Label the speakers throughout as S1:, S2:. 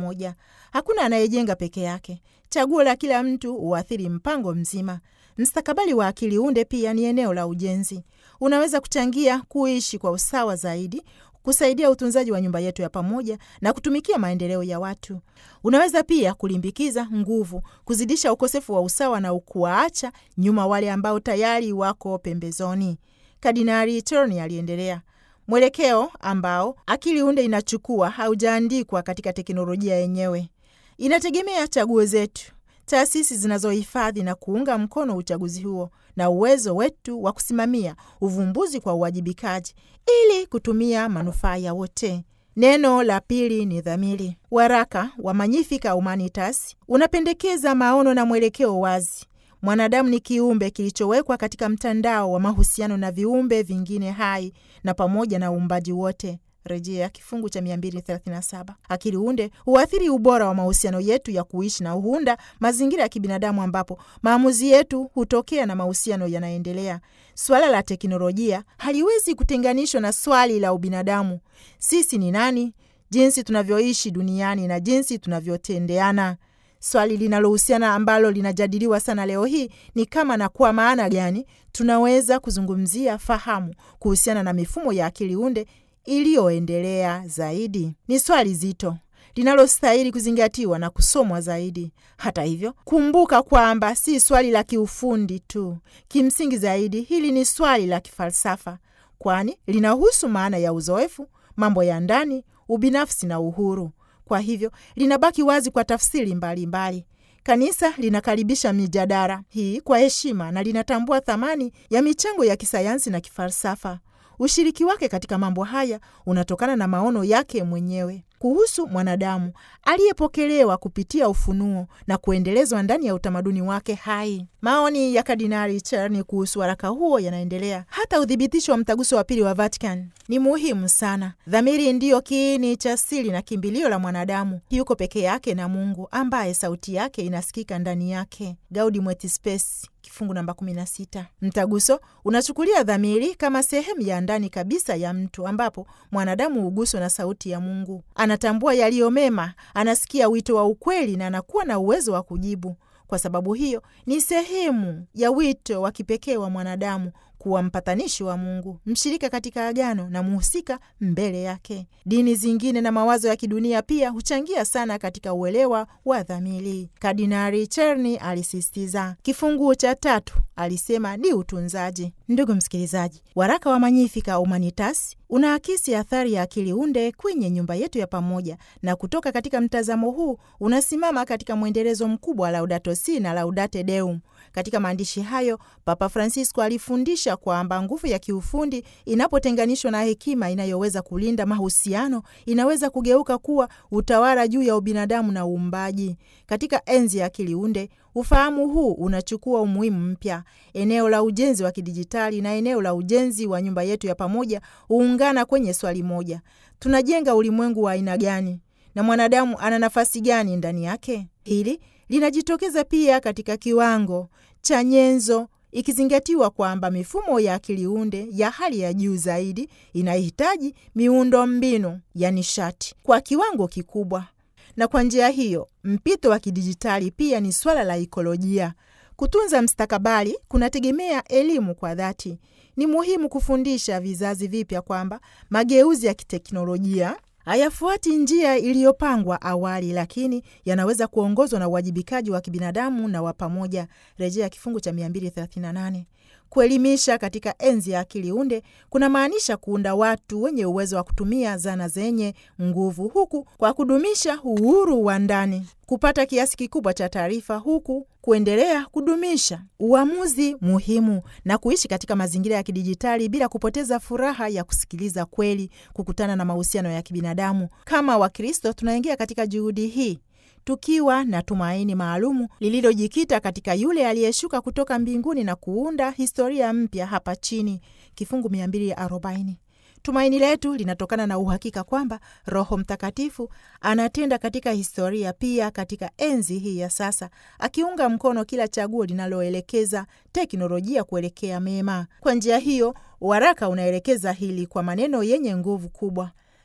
S1: pamoja. Hakuna anayejenga peke yake. Chaguo la kila mtu huathiri mpango mzima. Mstakabali wa akili unde pia ni eneo la ujenzi. Unaweza kuchangia kuishi kwa usawa zaidi, kusaidia utunzaji wa nyumba yetu ya pamoja na kutumikia maendeleo ya watu. Unaweza pia kulimbikiza nguvu, kuzidisha ukosefu wa usawa na kuwaacha nyuma wale ambao tayari wako pembezoni. Kardinali Turner aliendelea. Mwelekeo ambao akili unde inachukua haujaandikwa katika teknolojia yenyewe, inategemea chaguo zetu, taasisi zinazohifadhi na kuunga mkono uchaguzi huo na uwezo wetu wa kusimamia uvumbuzi kwa uwajibikaji ili kutumia manufaa ya wote. Neno la pili ni dhamiri. Waraka wa Magnificat Humanitas unapendekeza maono na mwelekeo wazi. Mwanadamu ni kiumbe kilichowekwa katika mtandao wa mahusiano na viumbe vingine hai na pamoja na uumbaji wote. Rejea kifungu cha 237. Akili unde huathiri ubora wa mahusiano yetu ya kuishi na huunda mazingira ya kibinadamu ambapo maamuzi yetu hutokea na mahusiano yanaendelea. Swala la teknolojia haliwezi kutenganishwa na swali la ubinadamu. Sisi ni nani, jinsi tunavyoishi duniani na jinsi tunavyotendeana. Swali linalohusiana ambalo linajadiliwa sana leo hii ni kama na kwa maana gani tunaweza kuzungumzia fahamu kuhusiana na mifumo ya akili unde iliyoendelea zaidi. Ni swali zito linalostahili kuzingatiwa na kusomwa zaidi. Hata hivyo, kumbuka kwamba si swali la kiufundi tu. Kimsingi zaidi, hili ni swali la kifalsafa, kwani linahusu maana ya uzoefu, mambo ya ndani, ubinafsi na uhuru. Kwa hivyo linabaki wazi kwa tafsiri mbalimbali mbali. Kanisa linakaribisha mijadala hii kwa heshima na linatambua thamani ya michango ya kisayansi na kifalsafa. Ushiriki wake katika mambo haya unatokana na maono yake mwenyewe kuhusu mwanadamu aliyepokelewa kupitia ufunuo na kuendelezwa ndani ya utamaduni wake hai. Maoni ya Kardinali Charni kuhusu waraka huo yanaendelea. Hata uthibitisho wa mtaguso wa pili wa Vatican ni muhimu sana. Dhamiri ndiyo kiini cha siri na kimbilio la mwanadamu. Yuko peke yake na Mungu ambaye sauti yake inasikika ndani yake. Gaudium et Spes kifungu namba 16. Mtaguso unachukulia dhamiri kama sehemu ya ndani kabisa ya mtu, ambapo mwanadamu huguswa na sauti ya Mungu, anatambua yaliyo mema, anasikia wito wa ukweli na anakuwa na uwezo wa kujibu. Kwa sababu hiyo ni sehemu ya wito wa kipekee wa mwanadamu kuwa mpatanishi wa Mungu, mshirika katika agano na mhusika mbele yake. Dini zingine na mawazo ya kidunia pia huchangia sana katika uelewa wa dhamiri. Kardinali Cherni alisisitiza. Kifungu cha tatu alisema ni utunzaji. Ndugu msikilizaji, waraka wa Magnificat Humanitas unaakisi athari ya akili unde kwenye nyumba yetu ya pamoja, na kutoka katika mtazamo huu unasimama katika mwendelezo mkubwa wa Laudato Si na Laudate Deum. Katika maandishi hayo Papa Francisco alifundisha kwamba nguvu ya kiufundi inapotenganishwa na hekima inayoweza kulinda mahusiano inaweza kugeuka kuwa utawala juu ya ubinadamu na uumbaji. Katika enzi ya akili unde, ufahamu huu unachukua umuhimu mpya. Eneo la ujenzi wa kidijitali na eneo la ujenzi wa nyumba yetu ya pamoja huungana kwenye swali moja: tunajenga ulimwengu wa aina gani na mwanadamu ana nafasi gani ndani yake? Hili linajitokeza pia katika kiwango cha nyenzo, ikizingatiwa kwamba mifumo ya akili unde ya hali ya juu zaidi inahitaji miundo mbinu ya nishati kwa kiwango kikubwa, na kwa njia hiyo mpito wa kidijitali pia ni swala la ikolojia. Kutunza mstakabali kunategemea elimu kwa dhati. Ni muhimu kufundisha vizazi vipya kwamba mageuzi ya kiteknolojia hayafuati njia iliyopangwa awali, lakini yanaweza kuongozwa na uwajibikaji wa kibinadamu na wa pamoja. Rejea kifungu cha 238. Kuelimisha katika enzi ya akili unde kuna maanisha kuunda watu wenye uwezo wa kutumia zana zenye nguvu, huku kwa kudumisha uhuru wa ndani, kupata kiasi kikubwa cha taarifa, huku kuendelea kudumisha uamuzi muhimu na kuishi katika mazingira ya kidijitali bila kupoteza furaha ya kusikiliza kweli, kukutana na mahusiano ya kibinadamu. Kama Wakristo tunaingia katika juhudi hii tukiwa na tumaini maalumu lililojikita katika yule aliyeshuka kutoka mbinguni na kuunda historia mpya hapa chini. Kifungu 240. Tumaini letu linatokana na uhakika kwamba Roho Mtakatifu anatenda katika historia, pia katika enzi hii ya sasa, akiunga mkono kila chaguo linaloelekeza teknolojia kuelekea mema. Kwa njia hiyo, waraka unaelekeza hili kwa maneno yenye nguvu kubwa: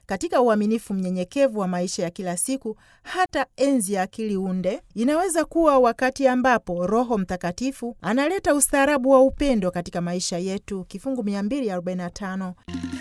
S1: katika uaminifu mnyenyekevu wa maisha ya kila siku. Hata enzi ya akili unde inaweza kuwa wakati ambapo Roho Mtakatifu analeta ustaarabu wa upendo katika maisha yetu. Kifungu 245